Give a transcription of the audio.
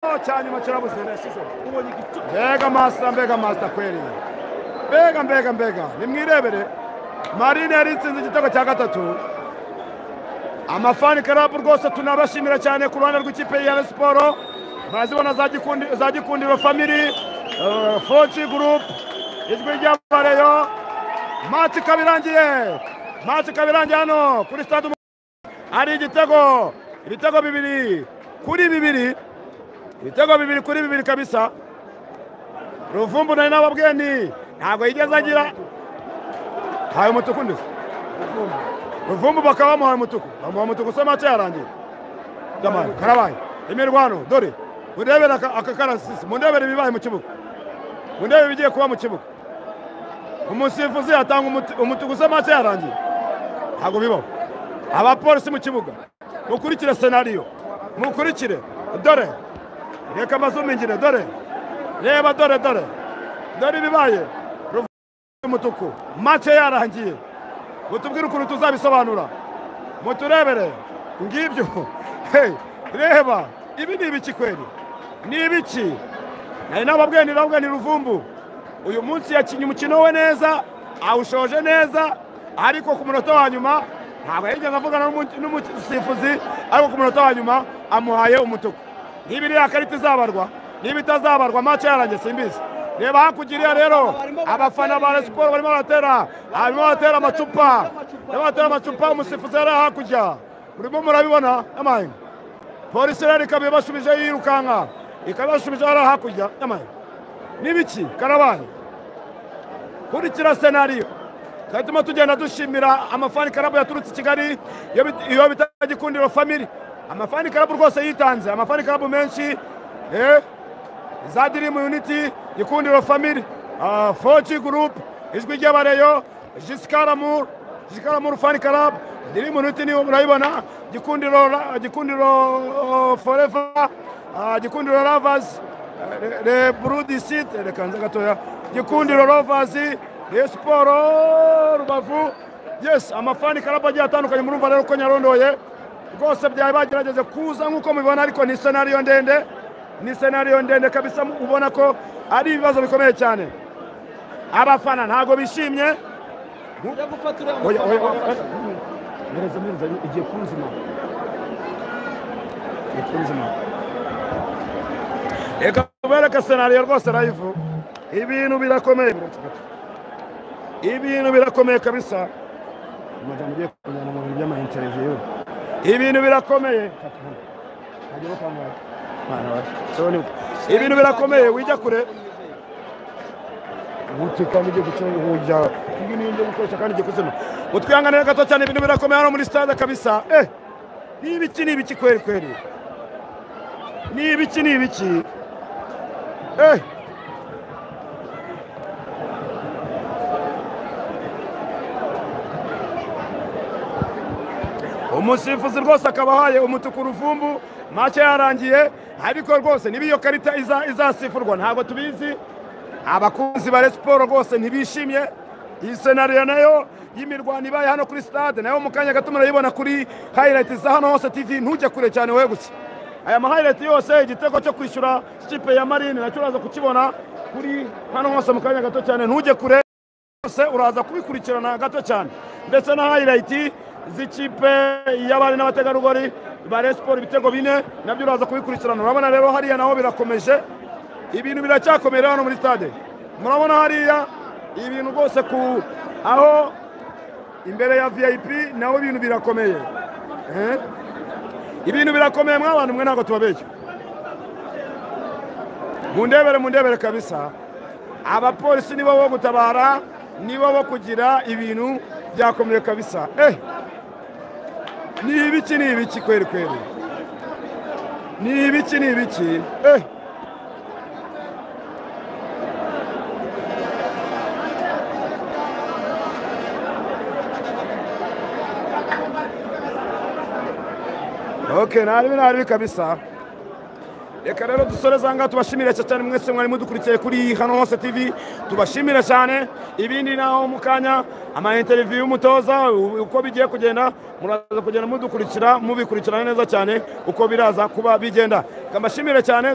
cyane cyarabuze mbega masa mbega masa kweri mbega mbega mbega nimwirebere marine yari itsinze igitego cya gatatu amafani karabu rwose tunabashimira cyane ku ruhande rw'ikipe ya Rayon siporo mwazibona za Gikundi- za gikundiro famiri foci gurupe ijwi ry'abareyo mati ikaba irangiye mati ikaba irangiye hano kuri stade Umahoro. hari igitego ibitego bibiri kuri bibiri ibitego bibiri kuri bibiri kabisa ruvumbu nari n'ababweni ntabwo yigeze agira haye umutuku ndetse ruvumbu bakaba bamuhaye umutuku bamuha umutuku se make yarangiye jamani karabaye imirwano dore murebere aka aka karasisi murebere ibibaye mu kibuga mundebe ibigiye kuba mu kibuga umusifuzi atanga umuti- umutuku se make yarangiye ntabwo bibaho abapolisi mu kibuga mukurikire senariyo mukurikire dore reka amazumingire dore reba dore dore dore ibibaye Ruvu- umutuku make yarangiye mutubwire ukuntu tuzabisobanura muturebere ngibyo hey, reba ibi ni ibiki kweri ni ibiki nari nababweni nababweni ruvumbu uyu munsi yakinnye umukino we neza awushoje neza ariko ku munota wa nyuma ntabwo yigeze avugana n'umu- n'umusifuzi ariko ku munota wa nyuma amuhaye umutuku niba iriya karita izabarwa niba itazabarwa mace yaranjye simbizi reba hakurya iriya rero abafana ba Rayon siporo barimo baratera barimo baratera amacupa barimo baratera amacupa umusifuzi yari hakurya murimo murabibona amahinga polisi rero ikaba ibashubije yirukanka ikaba ibashubije hariya hakurya amahinga n'ibiki karabaye kurikira senariyo tugatuma tugenda dushimira amafani karabu yaturutse i kigali iyo bit- iyo bita gikundiro famiri amafani karabu rwose yitanze amafani karabu menshi eh, za dirimu yuniti gikundiro famiri ah, foci gurupe ijwi ry'abareyo jisikaramuru jisikaramuru fani karabu dirimu yuniti niyo murayibona gikundiro Ra- gikundiro oh, foreva ah, gikundiro ravazi le brudisi reka nze gatoya gikundiro rovazi rayon siporo rubavu yes amafani karabu agiye atandukanye murumva rero ko nyarondoye rwose byari bagerageze kuza nk'uko mubibona ariko ni senariyo ndende ni senariyo ndende kabisa ubona ko ari ibibazo bikomeye cyane abafana ntabwo bishimye ujya gufata uriya Oya, oya, mufana oya. Mereza, mereza, igiye kunzima. Igiye kunzima. Reka ubereke senariyo rwose rayivu ibintu birakomeye ibintu birakomeye kabisa amagambo ugiye kujyana mu bintu by'amainteriviyu ibintu birakomeye Mwana wa- so ni- ibintu birakomeye wijya kure uti kandi ugiye gucunguhuja ibi ni ibyo gukoresha kandi ugiye kuzima utwihanganire gato cyane ibintu birakomeye hano muri stade kabisa eh ni ibiki ni ibiki kweri kweri ni ibiki ni ibiki eh umusifuzi rwose akaba ahaye umutuku uruvumbu make yarangiye ariko rwose niba iyo karita iza- izasifurwa ntabwo tubizi abakunzi ba Rayon siporo rwose ntibishimye iyi senariyo nayo y'imirwano ibaye hano kuri stade nayo mu kanya gato murayibona kuri hayirayiti za hano hose tv ntujye kure cyane wowe gusa aya mahayirayiti yose igitego cyo kwishyura kipe ya marine nacyo uraza kukibona kuri hano hose mu kanya gato cyane ntujye kure rwose uraza kubikurikirana gato cyane ndetse na hayirayiti z'ikipe y'abari n'abategarugori ba Rayon siporo ibitego bine nabyo uraza kubikurikirana urabona rero hariya naho birakomeje ibintu biracyakomeye rero hano muri stade murabona hariya ibintu rwose ku aho imbere ya vip naho ibintu birakomeye Eh? ibintu birakomeye mw'abantu mwe ntabwo tubabeshya mundebere mundebere kabisa abapolisi nibo bo gutabara nibo bo kugira ibintu byakomeye kabisa eh ni ibiki ni ibiki kweri kweri ni ibiki ni ibiki eh ok nta bibi nta bibi kabisa reka rero dusore zanga tubashimire cyane mwese mwari mudukurikiye kuri hano hose tv tubashimire cyane ibindi naho mu kanya amainteriviyu y'umutoza u- uko bigiye kugenda muraza kugenda mudukurikira mubikurikirana neza cyane uko biraza kuba bigenda reka mbashimire cyane